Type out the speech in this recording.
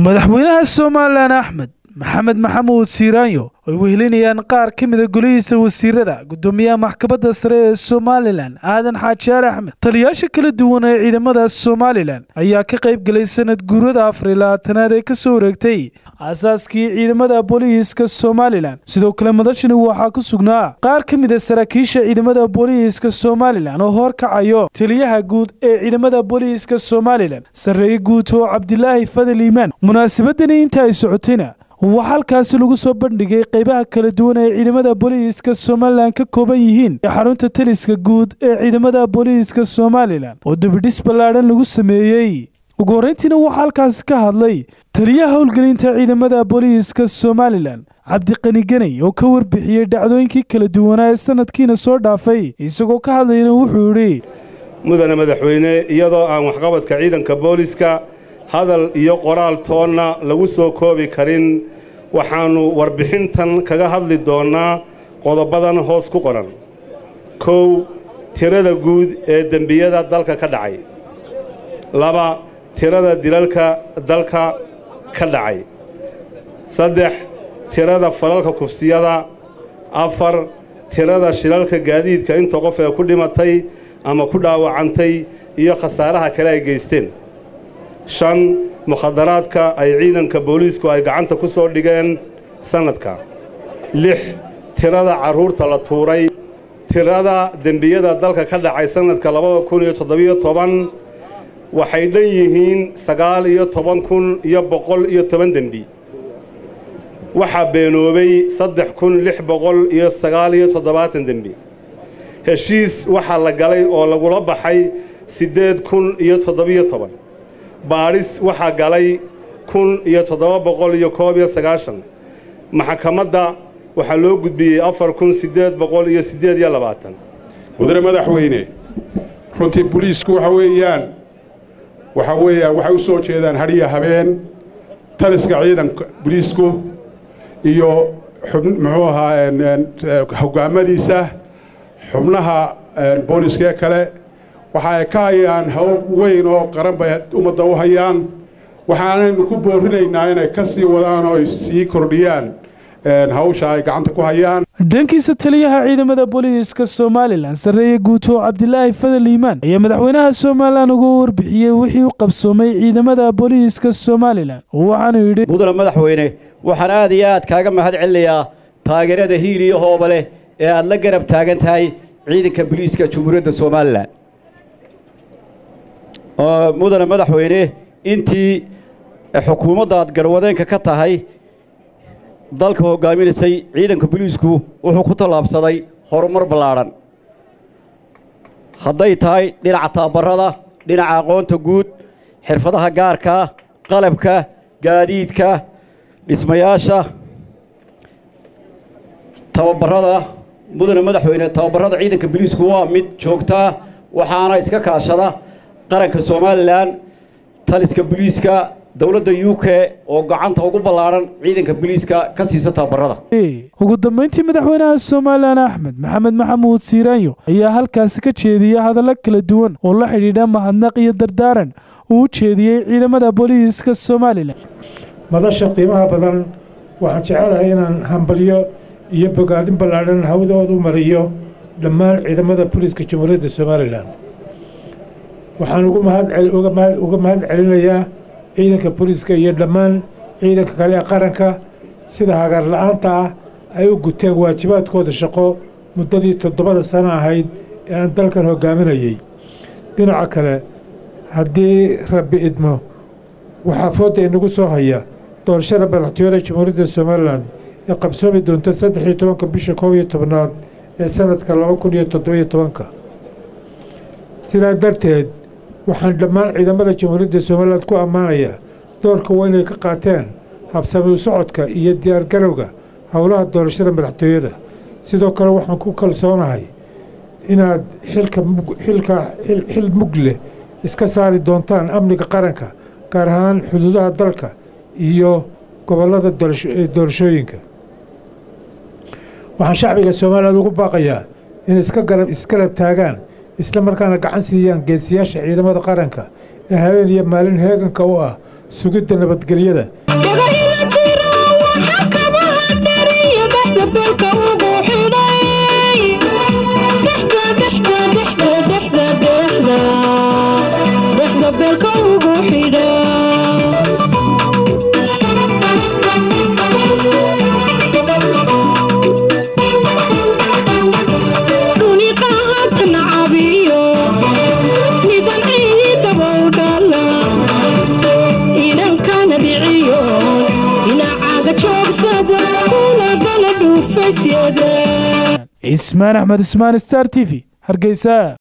madaxweynaha somalilan axmed maxamed maxamuud siiraanyo ay wehelinayaan qaar ka mida golihiisa wasiirada gudoomiyaha maxkamadda sare ee somalilan aadan xaajiyaar axmed taliyaasha kala duwan ee ciidamada somalilan ayaa ka qayb galay sanad guurada afar iyo labaatanaad ee kasoo wareegtay aasaaskii ciidamada booliiska somalilan sidoo kale madashani waxaa ku sugnaa qaar ka mid a saraakiisha ciidamada booliiska somalilan oo horkacayo taliyaha guud ee ciidamada booliiska somalilan sarreeye guud oo cabdilaahi fadal iimaan munaasabadani inta ay socotayna waxaa halkaasi lagu soo bandhigay qaybaha kala duwan ee ciidamada booliiska somalilan ka kooban yihiin ee xarunta taliska guud ee ciidamada booliiska somalilan oo debidhis ballaadhan lagu sameeyey ugu horreyntiina waxaa halkaasi ka hadlay taliyaha howlgelinta ciidamada booliiska somalilan cabdiqani ganay oo ka warbixiyey dhacdooyinkii kala duwanaa ee sanadkiina soo dhaafay isagoo ka hadlayna wuxuu yidhi mudane madaxweyne iyadoo aan waxqabadka ciidanka booliiska hadal iyo qoraal toonna lagu soo koobi karin waxaannu warbixintan kaga hadli doonnaa qodobadan hoos ku qoran kow tirada guud ee dembiyada dalka ka dhacay laba tirada dilalka dalka ka dhacay saddex tirada falalka kufsiyada afar tirada shilalka gaadiidka inta qof ee ku dhimatay ama ku dhaawacantay iyo khasaaraha kale ay geysteen shan mukhadaraadka ay ciidanka booliisku ay gacanta ku soo dhigeen sannadka lix tirada carruurta la tuuray tirada dembiyada dalka ka dhacay sannadka labada kun iyo toddobiyo toban waxay dhan yihiin sagaal iyo toban kun iyo boqol iyo toban dembi waxaa beenoobay saddex kun lix boqol iyo sagaal iyo toddobaatan dembi heshiis waxaa la galay oo lagula baxay siddeed kun iyo toddobiyo toban baadhis waxaa galay kun iyo toddoba boqol iyo koob iyo sagaashan maxkamadda waxaa loo gudbiyey afar kun siddeed boqol iyo siddeed iyo labaatan mudane madaxweyne runtii boliisku waxa weeyaan waxa weeyaan waxay u soo jeedaan hadhiya habeen taliska ciidanka boliisku iyo xub muxuu ahaa hoggaamadiisa xubnaha booliiskee kale waxa ay ka hayaan hawl weyn oo qaran bay ummadda u hayaan waxaanaynu ku boorinaynaa inay ka sii wadaan oo ay sii kordhiyaan hawsha ay gacanta ku hayaan dhankiisa taliyaha ciidamada booliiska somalilan sarreeye guuto cabdilaahi fadal iimaan ayaa madaxweynaha somalilan uga warbixiyey wixii u qabsoomay ciidamada booliiska somalilan waxaanu yidhi mudane madaxweyne waxaan aad iyo aad kaaga mahad celinayaa taageerada hiil iyo hooba leh ee aad la garab taagan tahay ciidanka booliiska jamhuuriyadda somalilan mudane madaxweyne intii xukuumadda aad garwadeenka ka tahay dalka hoggaaminaysay ciidanka boliisku wuxuu ku tallaabsaday horumar ballaadhan hadday tahay dhinaca tababarada dhinaca aqoonta guud xirfadaha gaarkaa qalabka gaadiidka dhismayaasha tababarada mudane madaxweyne tababarada ciidanka boliisku waa mid joogtaa waxaana iska kaashada qaranka somalilan taliska boliiska dowladda u k oo gacanta ugu ballaadhan ciidanka boliiska ka siisa tababarada ugu dambayntii madaxweynaha somalilan axmed maxamed maxamuud siiraanyo ayaa halkaasi ka jeediyey hadallo kala duwan oo la xidhiidha mahadnaq iyo dardaaran uu u jeediyey ciidamada booliiska somalilan madasha qiimaha badan waxaan jecelahay inaan hambalyo iyo bogaadin ballaadhan hawdoodu mariyo dhammaan ciidamada booliiska jamhuuriyadda somalilan waxaan uga mahad celinayaa ciidanka booliiska iyo dhammaan ciidanka kale ee qaranka sida hagaar la-aanta ah ay u guteen waajibaadkooda shaqo muddadii toddobada sano ahayd ee aan dalkan hoggaaminayey dhinaca kale haddii rabbi idmo waxaa foodda inagu soo haya doorashada madaxtooyada jamhuuriyadda somalilan ee qabsoomi doonta saddex iyo tobanka bisha koob iyo tobnaad ee sanadka laba kun iyo toddobiyo tobanka sidaa darteed waxaan dhammaan ciidamada jamhuuriyadda somalilan ku ammaanayaa doorka waa inay ka qaateen habsami u socodka iyo diyaargarowga howlaha doorashada madaxtooyada sidoo kale waxaan ku kalsoonahay inaad xilka xil mug leh iska saari doontaan amniga qaranka gaar ahaan xuduudaha dalka iyo gobollada doorashooyinka waxaan shacbiga somalilan ugu baaqayaa inay isgarab taagaan isla markaana gacan siiyaan geesiyaasha ciidamada qaranka ee habeen iyo maalin heeganka u ah sugidda nabadgelyada cismaan axmed ismaan star t v hargeysa